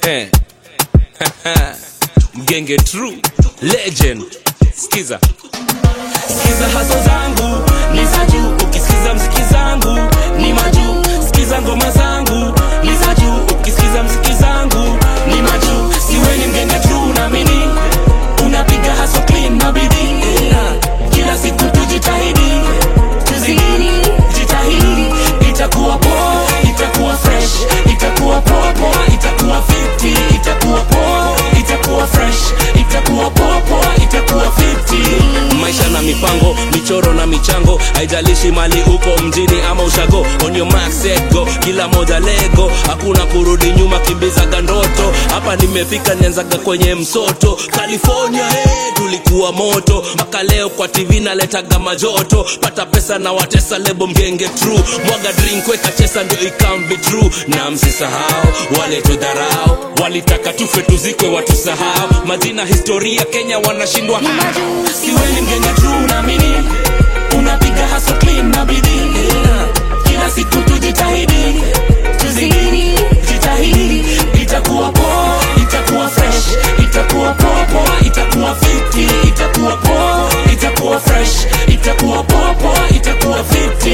Eh. mgenge true legend skiza sikiza haso zangu ni za juu ukisikiza mziki zangu ni majuu sikiza ngoma zangu ni za juu ukisikiza mziki zangu ni majuu siwe ni mgenge true naamini unapiga haso clean na bidii yeah. kila siku tujitahidi tuzidi jitahidi itakuwa poa itakuwa fresh itakuwa poa poa itakuwa fiti itakuwa poa itakuwa fresh itakuwa poa poa itakuwa fiti maisha na mipango michoro na michango haijalishi mali uko mjini ama ushago on your mark set go kila moja lego hakuna kurudi nyuma kimbizaga ndoto hapa nimefika nianzaga kwenye msoto california hey, tulikuwa moto mpaka leo kwa tv naletaga majoto pata pesa na watesa lebo mgenge true mwaga drink weka chesa ndio ikam be true na msisahau wale tudharau walitaka tufe tuzikwe watusahau majina historia kenya wanashindwa siwe ni mgenge true naamini unapiga haso clean na bidii yeah. kila siku tujitahidi tuzidi jitahidi itakuwa poa itakuwa fresh itakuwa poa poa itakuwa fiti itakuwa poa itakuwa fresh itakuwa poa poa itakuwa fiti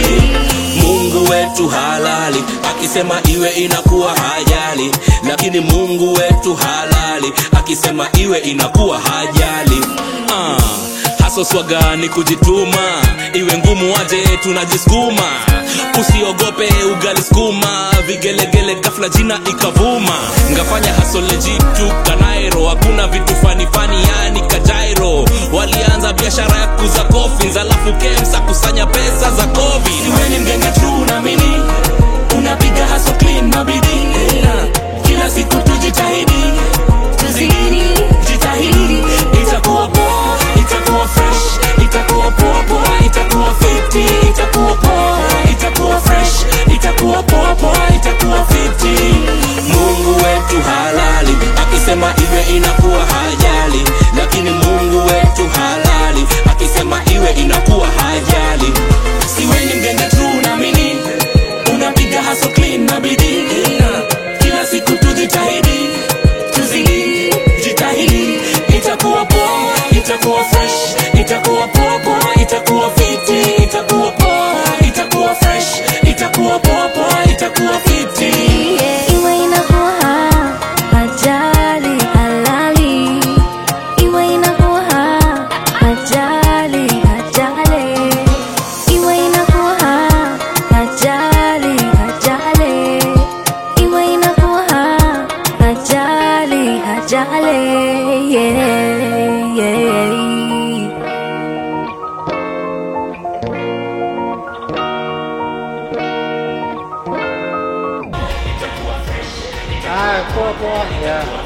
mungu wetu halali akisema iwe inakuwa hajali lakini mungu wetu halali akisema iwe inakuwa hajali ah, haso swaga ni kujituma iwe ngumu waje tunajisukuma usiogope ugali skuma vigelegele gafla jina ikavuma ngafanya hasolejitu kanairo hakuna vitu fanifani yani kajairo walianza biashara ya kuza kofins alafu kemsa kusanya pesa za covid siwe ni mgenge true naamini unapiga haso clean na bidii yeah. kila siku tujitahidi tuzidi jitahidi itakuwa poa itakuwa fresh itakuwa poa poa itakuwa fiti itakuwa poa itakuwa fresh itakuwa poa poa itakuwa fiti mungu wetu halali akisema iwe inakuwa hajali lakini mungu wetu halali akisema iwe inakuwa hajali siwe ni mgenge true naamini unapiga haso clean na bidii yeah. kila siku tujitahidi tuzidi jitahidi itakuwa poa itakuwa fresh itakuwa poa poa itakuwa fiti itakuwa poa itakuwa fresh itakuwa poa poa itakuwa fiti Iwe inakuwa ajali halali, iwe inakuwa ajali ajali, iwe inakuwa ajali ajali, iwe inakuwa ajali ajali, yeah, yeah. Ah, poa poa. Yeah.